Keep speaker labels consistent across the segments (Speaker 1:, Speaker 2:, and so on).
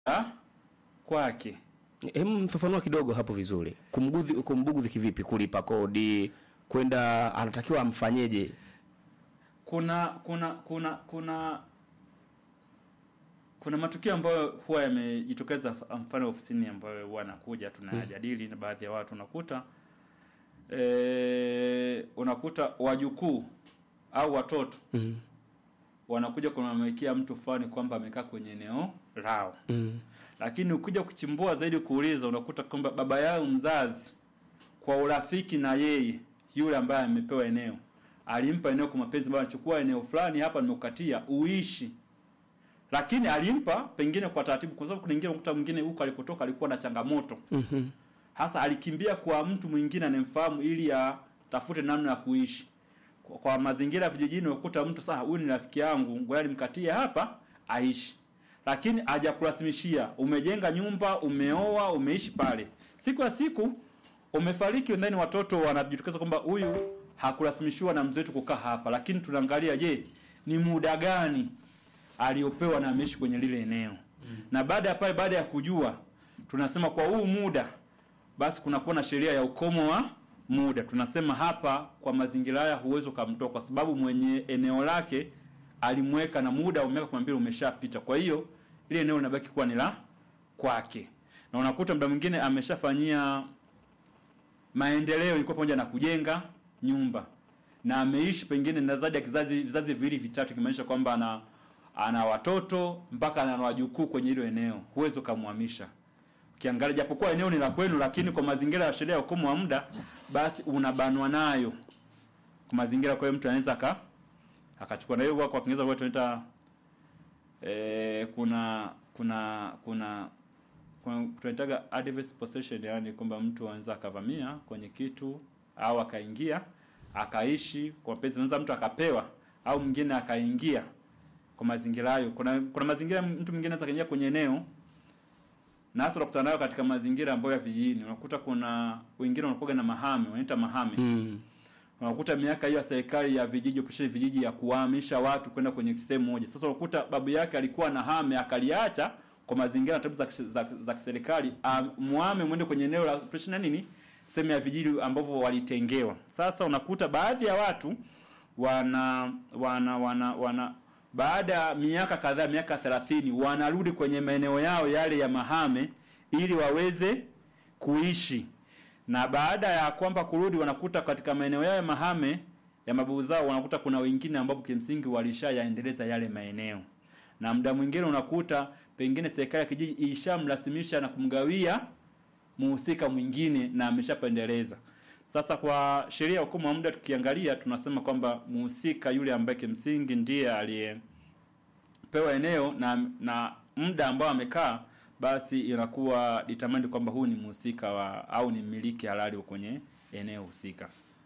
Speaker 1: ah, kwake.
Speaker 2: Hem, mfafanua kidogo hapo vizuri. Kumgudhi kumbugudhi kivipi? Kulipa kodi, kwenda anatakiwa amfanyeje?
Speaker 1: Kuna kuna kuna kuna kuna matukio ambayo huwa yamejitokeza, mfano ofisini, ambayo huwa anakuja tunayajadili na baadhi ya watu, unakuta e, unakuta wajukuu au watoto
Speaker 2: Mm.
Speaker 1: wanakuja kumwamikia mtu fulani kwamba amekaa kwenye eneo lao,
Speaker 2: Mm.
Speaker 1: lakini ukija kuchimbua zaidi kuuliza, unakuta kwamba baba yao mzazi kwa urafiki na yeye yule ambaye amepewa eneo alimpa eneo kwa mapenzi, bwana, chukua eneo fulani hapa, nimekukatia uishi. Lakini alimpa pengine kwa taratibu, kwa sababu kuna wengine unakuta mwingine huko alipotoka alikuwa na changamoto
Speaker 2: Mhm.
Speaker 1: hasa, alikimbia kwa mtu mwingine anemfahamu ili atafute namna ya kuishi kwa, kwa mazingira ya vijijini. Unakuta mtu sasa, huyu ni rafiki yangu, ngoja nimkatie hapa aishi, lakini hajakurasimishia. Umejenga nyumba, umeoa, umeishi pale, siku ya siku umefariki, ndani watoto wanajitokeza kwamba huyu hakurasimishiwa na mzee wetu kukaa hapa, lakini tunaangalia, je, ni muda gani aliopewa na ameishi kwenye lile eneo na baada ya pale, baada ya kujua, tunasema kwa huu muda basi kunakuwa na sheria ya ukomo wa muda. Tunasema hapa kwa mazingira haya huwezi ukamtoa, kwa sababu mwenye eneo lake alimweka na muda wa miaka kumi na mbili umeshapita. Kwa hiyo ile eneo linabaki kuwa ni la kwake, na unakuta muda mwingine ameshafanyia maendeleo, ilikuwa pamoja na kujenga nyumba na ameishi pengine na zaidi ya kizazi vizazi viwili vitatu, kimaanisha kwamba ana ana watoto mpaka ana wajukuu kwenye hilo eneo, huwezi ukamhamisha ukiangalia japokuwa eneo ni la kwenu, lakini kwa mazingira ya sheria ya ukomo wa muda, basi unabanwa nayo kwa mazingira. Kwa hiyo mtu anaweza aka akachukua, na hiyo kwa Kiingereza kwa tunaita eh, kuna kuna kuna kuna tunaitaga adverse possession, yani kwamba mtu anaweza akavamia kwenye kitu au akaingia akaishi kwa mapenzi, anaweza mtu akapewa au mwingine akaingia kwa mazingira hayo. Kuna kuna mazingira mtu mwingine anaweza kaingia kwenye eneo na hasa unakutana nayo katika mazingira ambayo ya vijijini. Unakuta kuna wengine wanakuwa na mahame, wanaita mahame.
Speaker 2: Mm.
Speaker 1: Unakuta miaka hiyo ya serikali ya vijiji, operation vijiji ya kuhamisha watu kwenda kwenye sehemu moja. Sasa unakuta babu yake alikuwa na hame akaliacha kwa mazingira na taratibu za, za, za kiserikali, muhame mwende kwenye eneo la operation na nini, sehemu ya vijiji ambavyo walitengewa. Sasa unakuta baadhi ya watu wana wana wana, wana baada ya miaka kadhaa, miaka 30 wanarudi kwenye maeneo yao yale ya mahame ili waweze kuishi, na baada ya kwamba kurudi, wanakuta katika maeneo yao ya mahame ya mababu zao, wanakuta kuna wengine ambapo kimsingi walishayaendeleza yale maeneo, na muda mwingine unakuta pengine serikali ya kijiji ishamrasimisha na kumgawia muhusika mwingine na ameshapendeleza. Sasa kwa sheria ya hukumu wa muda tukiangalia, tunasema kwamba muhusika yule ambaye kimsingi ndiye aliyepewa eneo na na muda ambao amekaa, basi inakuwa determined kwamba huyu ni mhusika wa au ni mmiliki halali kwenye eneo husika.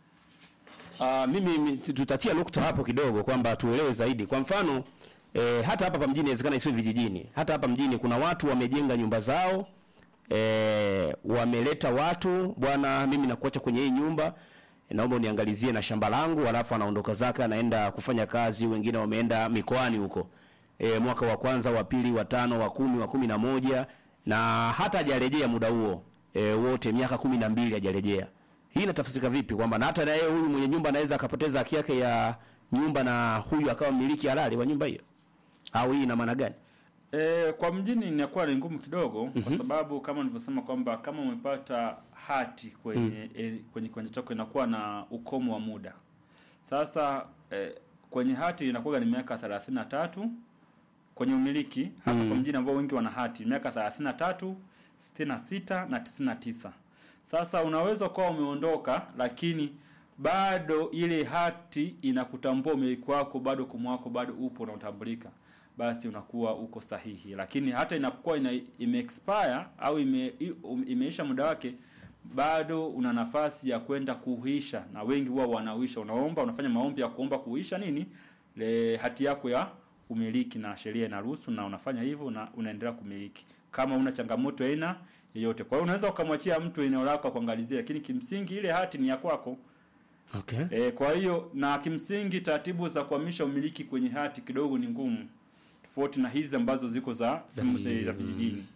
Speaker 2: Uh, mimi mi- tutatia nukta hapo kidogo kwamba tuelewe zaidi. Kwa mfano eh, hata hapa pa mjini inawezekana isiwe vijijini. Hata hapa mjini kuna watu wamejenga nyumba zao eh, wameleta watu, bwana, mimi nakuacha kwenye hii nyumba naomba uniangalizie na shamba langu, alafu anaondoka zake anaenda kufanya kazi. Wengine wameenda mikoani huko e, mwaka wa kwanza, wa pili, wa tano, wa kumi, wa kumi na moja na hata hajarejea muda huo e, wote miaka kumi na mbili hajarejea. Hii inatafsirika vipi kwamba na hata na yeye huyu mwenye nyumba anaweza akapoteza haki yake ya nyumba na huyu akawa mmiliki halali wa nyumba hiyo, au hii ina maana gani?
Speaker 1: E, kwa mjini inakuwa ni ngumu kidogo kwa sababu kama nilivyosema kwamba kama umepata hati kwenye e, kwenye kiwanja chako inakuwa na ukomo wa muda. Sasa e, kwenye hati inakuwa ni miaka 33 kwenye umiliki hasa kwa mjini ambao wengi wana hati miaka 33, 66 na 99. Sasa unaweza kuwa umeondoka lakini bado ile hati inakutambua umiliki wako bado ukomo wako bado upo unaotambulika basi unakuwa uko sahihi, lakini hata inapokuwa ina, ime expire au ime, i- um- imeisha muda wake, bado una nafasi ya kwenda kuhuisha, na wengi huwa wanahuisha. Unaomba, unafanya maombi ya kuomba kuhuisha nini le hati yako ya umiliki, na sheria inaruhusu, na unafanya hivyo na unaendelea kumiliki kama una changamoto ya aina yoyote. Kwa hiyo unaweza ukamwachia mtu eneo lako akuangalizie, lakini kimsingi ile hati ni ya kwako.
Speaker 2: Okay.
Speaker 1: E, kwa hiyo na kimsingi taratibu za kuhamisha umiliki kwenye hati kidogo ni ngumu tofauti na hizi ambazo ziko za sehemu
Speaker 2: vijijini.
Speaker 1: za vijijini